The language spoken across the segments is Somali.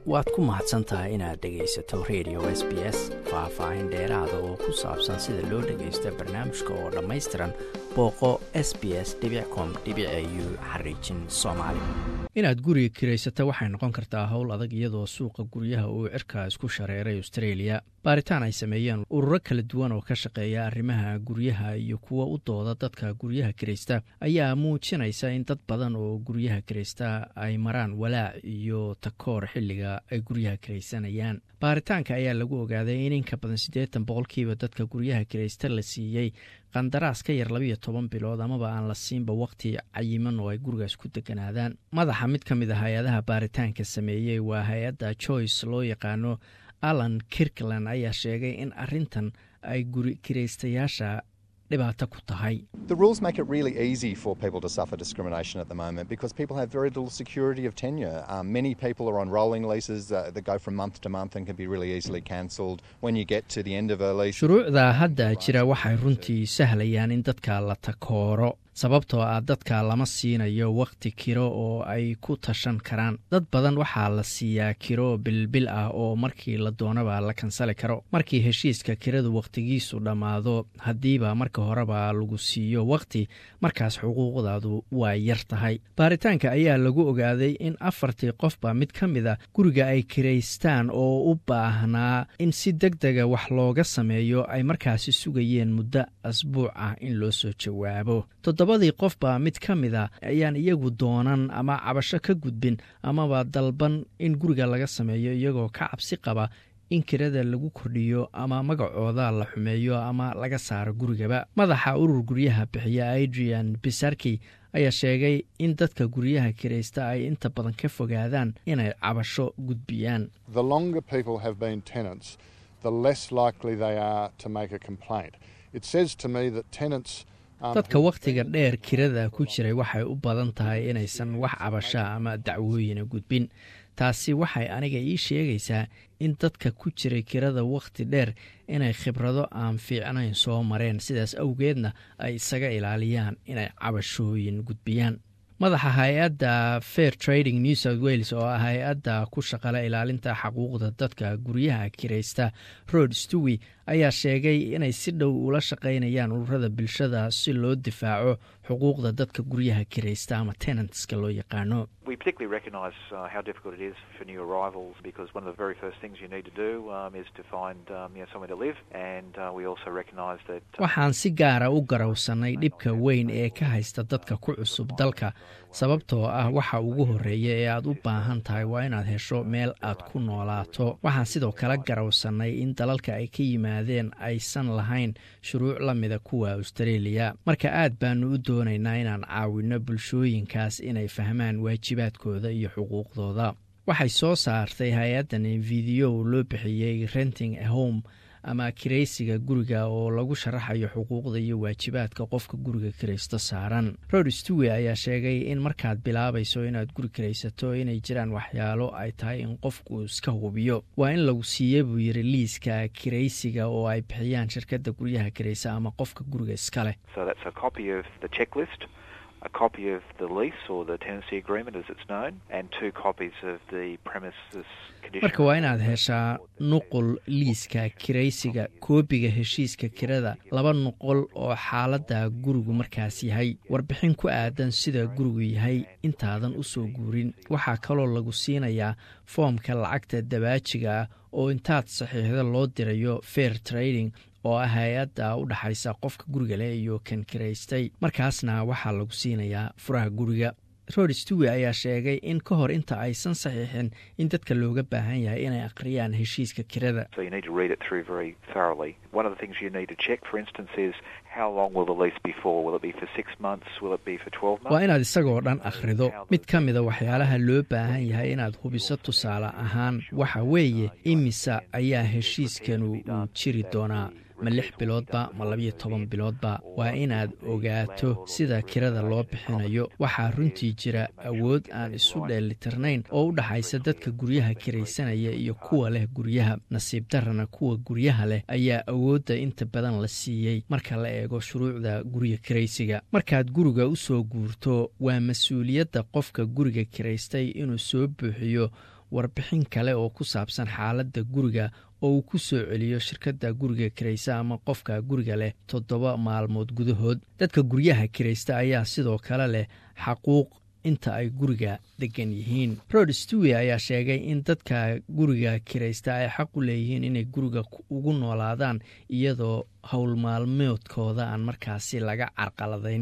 waad ku mahadsan tahay inaad dhegaysato radio s b s faah-faahin dheeraada oo ku saabsan sida loo dhagaysto barnaamijka oo dhammaystiran booqo s b s com u xariijin soomaali inaad guriga kiraysato waxay noqon kartaa howl adag iyadoo suuqa guryaha uu cirka isku shareeray australia baaritaan ay sameeyeen ururo kala duwan oo ka shaqeeya arrimaha guryaha iyo kuwa u dooda dadka guryaha kiraysta ayaa muujinaysa in dad badan oo guryaha kiraysta ay maraan walaac iyo takoor xilliga ay guryaha kiraysanayaan baaritaanka ayaa lagu ogaaday in inka badan siddeetan boqolkiiba dadka guryaha kiraysta la siiyey qandaraas ka yar labiyo toban bilood amaba aan la siinba waqti cayiman oo ay gurigaas ku deganaadaan madaxa mid ka mid a hay-adaha baaritaanka sameeyey waa hay-adda joyce loo yaqaano alan kirkland ayaa sheegay in arintan ay guri kiraystayaasha dhibaato ku tahay shuruucda hadda jira waxay runtii sahlayaan in dadka la takooro sababtoo ah dadka lama siinayo wakhti kiro oo ay ku tashan karaan dad badan waxaa la siiyaa kiro bilbil ah oo markii la doonaba la kansali karo markii heshiiska kiradu wakhtigiisu dhammaado haddiiba marka horeba lagu siiyo wakhti markaas xuquuqdaadu waa yar tahay baaritaanka ayaa lagu ogaaday in afartii qofba mid ka mid a guriga ay kiraystaan oo u baahnaa in si deg dega wax looga sameeyo ay markaasi sugayeen muddo asbuuc ah in loo soo jawaabo toddobadii qofba mid ka mid a ayaan iyagu doonan ama cabasho ka gudbin amaba dalban in guriga laga sameeyo iyagoo ka cabsi qaba in kirada lagu kordhiyo ama magacooda la xumeeyo ama laga saaro gurigaba madaxa urur guryaha bixiya adrian bisarki ayaa sheegay in dadka guryaha kiraysta ay inta badan ka fogaadaan inay cabasho gudbiyaan dadka wakhtiga dheer kirada ku jiray waxay u badan tahay inaysan wax cabasha ama dacwooyina gudbin taasi waxay aniga ii sheegaysaa in dadka ku jiray kirada wakhti dheer inay khibrado aan fiicnayn soo mareen sidaas awgeedna ay isaga ilaaliyaan inay cabashooyin gudbiyaan madaxa hay-adda fair trading new south wales oo ah hay-adda ku shaqala ilaalinta xaquuqda dadka guryaha kiraysta rod stewi ayaa sheegay inay si dhow ula shaqaynayaan ururada bulshada si loo difaaco xuquuqda dadka guryaha kiraysta ama tenantska loo yaqaano waxaan si gaara u garawsanay dhibka weyn ee ka haysta dadka ku cusub dalka sababtoo ah waxa ugu horreeya ee aad u baahan tahay waa inaad hesho meel aad ku noolaato waxaan sidoo kale garawsanay in dalalka ay ka yimaadeen aysan lahayn shuruuc la mida kuwa austareeliya marka aad baanu u doonaynaa inaan caawinno bulshooyinkaas inay fahmaan waajibaadkooda iyo xuquuqdooda waxay soo saartay hay-addan fideyo loo bixiyey renting a home ama kiraysiga guriga oo lagu sharaxayo xuquuqda iyo waajibaadka qofka guriga kiraysto saaran rod stewi ayaa sheegay in markaad bilaabayso inaad guri kiraysato inay jiraan waxyaalo ay tahay in qofku iska hubiyo waa in lagu siiye buu yiri liiska kiraysiga oo ay bixiyaan shirkadda guryaha kiraysa ama qofka guriga iska leh marka waa inaad heshaa nuqul liiska kiraysiga koobiga heshiiska kirada laba nuqol oo xaaladda gurigu markaas yahay warbixin ku aadan sida gurigu yahay intaadan u soo guurin waxaa kaloo lagu siinayaa foomka lacagta dabaajiga ah oo intaad saxiixda loo dirayo fair trading oo ah hay-adda u dhaxaysa qofka guriga leh iyo kan kiraystay markaasna waxaa lagu siinayaa furaha guriga rod stewi ayaa sheegay in ka hor inta aysan saxiixin in dadka looga baahan yahay inay akhriyaan heshiiska kirada waa inaad isagoo dhan akhrido mid ka mida waxyaalaha loo baahan yahay inaad hubiso tusaale ahaan waxa weeye imisa ayaa heshiiskanu uu jiri doonaa ma lix biloodba ma labiyo toban biloodba waa inaad ogaato sida kirada loo bixinayo waxaa runtii jira awood aan isu dheelitirnayn oo u dhaxaysa dadka guryaha kiraysanaya iyo kuwa leh guryaha nasiib darana kuwa guryaha leh ayaa awoodda inta badan la siiyey marka la eego shuruucda guriga kiraysiga markaad guriga u soo guurto waa mas-uuliyadda qofka guriga kiraystay inuu soo buuxiyo warbixin kale oo ku saabsan xaaladda guriga oo uu ku soo celiyo shirkadda guriga kiraysta ama qofka guriga leh toddoba maalmood gudahood dadka guryaha kiraysta ayaa sidoo kale leh xaquuq inta ay guriga degan yihiin rod stewe ayaa sheegay in dadka guriga kiraysta ay xaq u leeyihiin inay guriga ugu noolaadaan iyadoo howl maalmoodkooda aan markaasi laga carqaladayn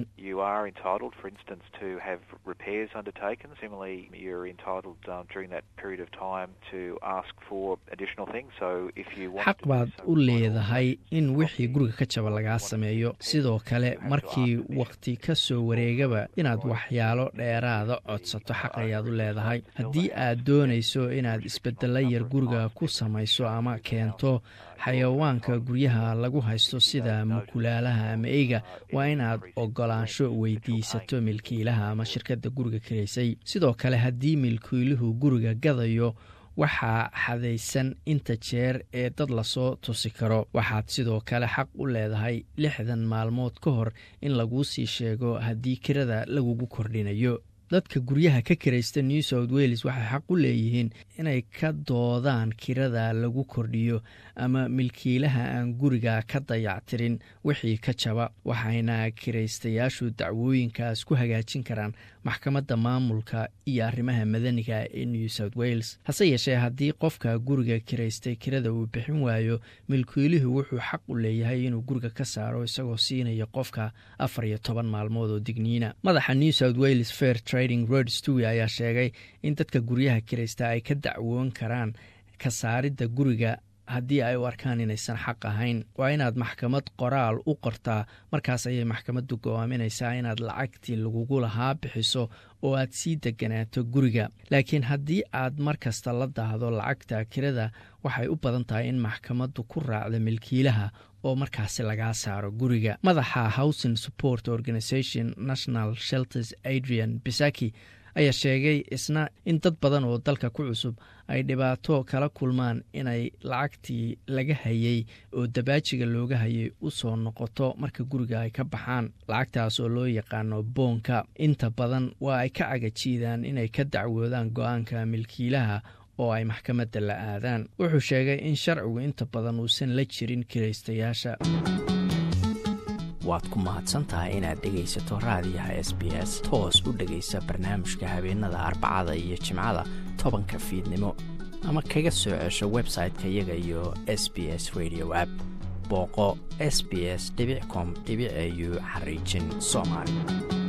xaq baad u leedahay in wixii guriga ka jaba lagaa sameeyo sidoo kale markii wakhti ka soo wareegaba inaad waxyaalo dheeraada codsato xaq ayaad u leedahay haddii aad doonayso inaad isbedelo yar guriga ku samayso ama keento xayawaanka guryaha lagu haysto sida mukulaalaha ama eyga waa inaad ogolaansho weydiisato milkiilaha ama shirkadda guriga kiraysay sidoo kale haddii milkiiluhu guriga gadayo waxaa xadaysan inta jeer ee dad lasoo tusi karo waxaad sidoo kale xaq u leedahay lixdan maalmood ka hor in laguu sii sheego haddii kirada lagugu kordhinayo dadka guryaha ka kiraysta new south wales waxay xaq u leeyihiin inay ka doodaan kirada lagu kordhiyo ama milkiilaha aan guriga ka dayactirin wixii ka jaba waxayna kiraystayaashu dacwooyinkaas ku hagaajin karaan maxkamadda maamulka iyo arrimaha madaniga ee new south wales hase yeeshee haddii qofka guriga kiraystay kirada uu bixin waayo milkiiluhu wuxuu xaq u leeyahay inuu guriga ka saaro isagoo siinaya qofka afar iyo toban maalmood oo digniina madaxa new south wales fair trading rod stewe ayaa sheegay in dadka guryaha kiraysta ay ka dacwoon karaan ka saaridda guriga haddii ay u arkaan inaysan xaq ahayn waa inaad maxkamad qoraal u qortaa markaas ayay maxkamaddu go-aaminaysaa inaad lacagtii lagugu lahaa bixiso oo aad sii deganaato guriga laakiin haddii aad mar kasta la daahdo lacagta kirada waxay u badan tahay in maxkamaddu ku raacdo milkiilaha oo markaasi lagaa saaro guriga madaxa housing support organisation national shelters adrian bisaki ayaa sheegay isna in dad badan oo dalka ku cusub ay dhibaato kala kulmaan inay lacagtii laga hayay oo dabaajiga looga hayay u soo noqoto marka guriga ay ka baxaan lacagtaas oo loo yaqaano boonka inta badan waa ay ka cagajiidaan inay ka dacwoodaan go-aanka milkiilaha oo ay maxkamadda la aadaan wuxuu sheegay in sharcigu inta badan uusan la jirin kiraystayaasha waad ku mahadsantahay inaad dhegaysato raadiyaha s b s toos u dhegaysa barnaamijka habeenada arbacada iyo jimcada tobanka fiidnimo ama kaga soo cesho website-ka iyaga iyo s b s radio app booqo s b s com au xariijin soomaali